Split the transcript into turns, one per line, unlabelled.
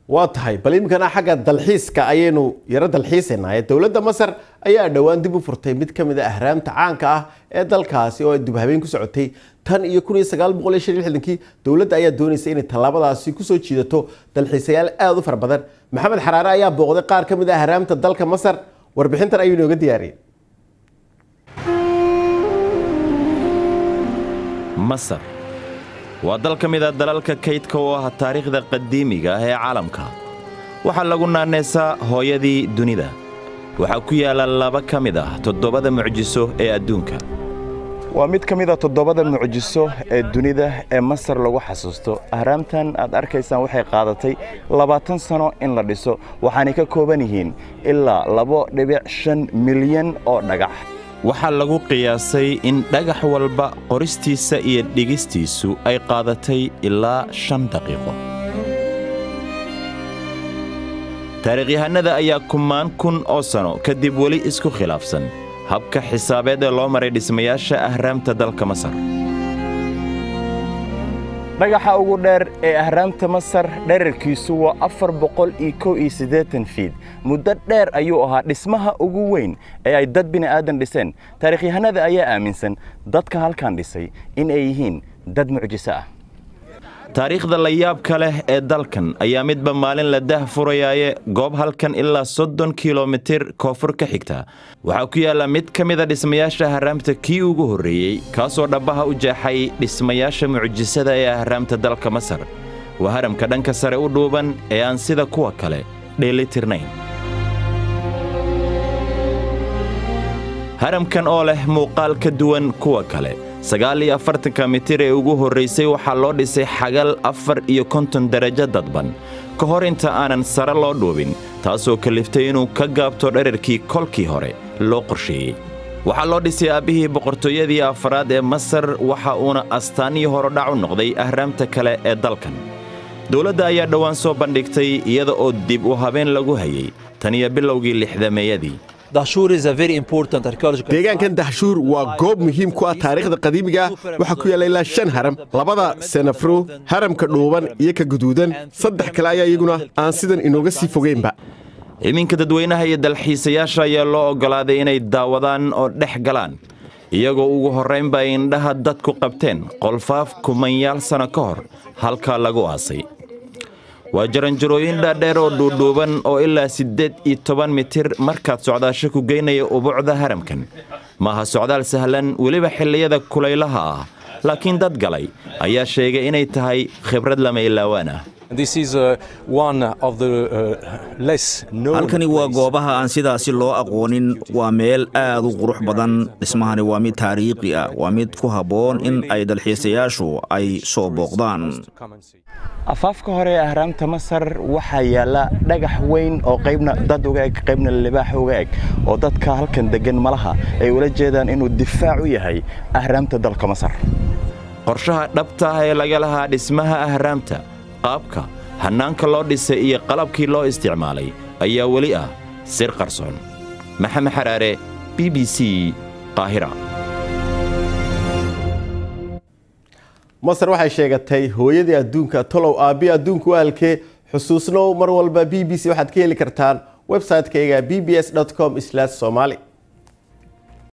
waa tahay bal iminkana xagga dalxiiska ayaynu yaro dalxiisaynaa dowladda masar ayaa dhowaan dib u furtay mid ka mid a ahraamta caanka ah ee dalkaasi oo dib habeen ku socotay tan iyo kun iyo sagaal boqol iyo shan iyo lixdankii dowladda ayaa doonaysa inay tallaabadaasi kusoo jiidato dalxiisayaal aada u fara badan maxamed xaraare ayaa booqday qaar ka mid a ahraamta dalka masar warbixintan ayuu inooga diyaariyey
masar waa dal ka mid a dalalka kaydka oo ah taariikhda qadiimiga ah ee caalamka waxaa lagu naanaysaa hooyadii dunida waxaa ku yaalla laba ka mid ah toddobada mucjiso ee adduunka
waa mid ka mid a toddobada mucjiso ee dunida ee masar lagu xasuusto ahraamtan aad arkaysaan waxay qaadatay labaatan sano in la dhiso waxaanay ka kooban yihiin ilaa labo dhibic shan milyan oo dhagax
waxaa lagu qiyaasay in dhagax walba qoristiisa iyo dhigistiisu ay qaadatay ilaa shan daqiiqo taariikhyahanada ayaa kumaan kun oo sano kadib weli isku khilaafsan habka xisaabeed ee loo maray dhismayaasha ahraamta dalka masar
dhagaxa ugu dheer ee ahraamta masar dherarkiisu waa afar boqol iyo kow iyo siddeetan fiid muddo dheer ayuu ahaa dhismaha ugu weyn ee ay dad bini'aadan dhiseen taarikhyahanada ayaa aaminsan dadka halkan dhisay in ay yihiin dad mucjiso ah
taariikhda la yaabka leh ee dalkan ayaa midba maalin la dah furayaaye goob halkan ilaa soddon kilomitir koonfur ka xigta waxaa ku yaalla mid ka mida dhismayaasha ahraamta kii ugu horreeyey kaasoo dhabbaha u jeexay dhismayaasha mucjisada ee ahraamta dalka masar waa haramka dhanka sare u dhuuban ee aan sida kuwa kale dheelitirnayn haramkan oo leh muuqaal ka duwan kuwa kale sagaal iyo afartanka mitir ee ugu horraysay waxaa loo dhisay xagal afar iyo konton darajo dadban ka hor inta aanan sare loo dhuubin taasoo kaliftay inuu ka gaabto dherarkii kolkii hore loo qorsheeyey waxaa loo dhisay aabbihii boqortooyadii afaraad ee masar waxa uuna astaanihii horodhac u noqday ahraamta kale ee dalkan dowladda ayaa dhowaan soo bandhigtay iyada oo dib u habeen lagu hayey tan iyo bilowgii lixdameeyadii
deegaankan dahshuur waa goob muhiim ku ah taariikhda qadiimiga ah waxaa ku yaalla ilaa shan haram labada senafro haramka dhuuban iyo ka guduudan saddex kale ayaa iyaguna aan sidan inooga sii fogeynba
iminka dadweynaha iyo dalxiisayaasha ayaa loo oggolaaday inay daawadaan oo dhex galaan iyagoo ugu horraynba ay indhaha dadku qabteen qolfaaf kumanyaal sanno ka hor halkaa lagu aasay waa jaranjarooyin dhaadheer oo dhuudhuuban oo ilaa siddeed iyo toban mitir markaad socdaasho ku geynaya ubuucda haramkan maaha socdaal sahlan weliba xilliyada kulaylaha ah laakiin dad galay ayaa sheegay inay tahay khibrad lama ilaawaan ah
halkani waa goobaha aan sidaasi loo aqoonin waa meel aad u qurux badan dhismahani waa mid taariikhi ah waa mid ku habboon in ay dalxiisayaashu ay soo booqdaan
afaafka hore ee ahraamta masar waxaa yaalla dhagax weyn oo qaybna dad uga eg qaybna libaax uga eg oo dadka halkan deggan malaha ay ula jeedaan inuu difaac u yahay ahraamta dalka masar
qorshaha dhabta ah ee laga lahaa dhismaha ahraamta qaabka hannaanka loo dhisay iyo qalabkii loo isticmaalay ayaa weli ah sir qarsoon maxamed xaraare b b c qaahira
masar waxay sheegatay hooyadii adduunka tolow aabbi adduunku ahalkee xusuusnow mar walba b b c waxaad ka heli kartaan website-kayga b b s com somali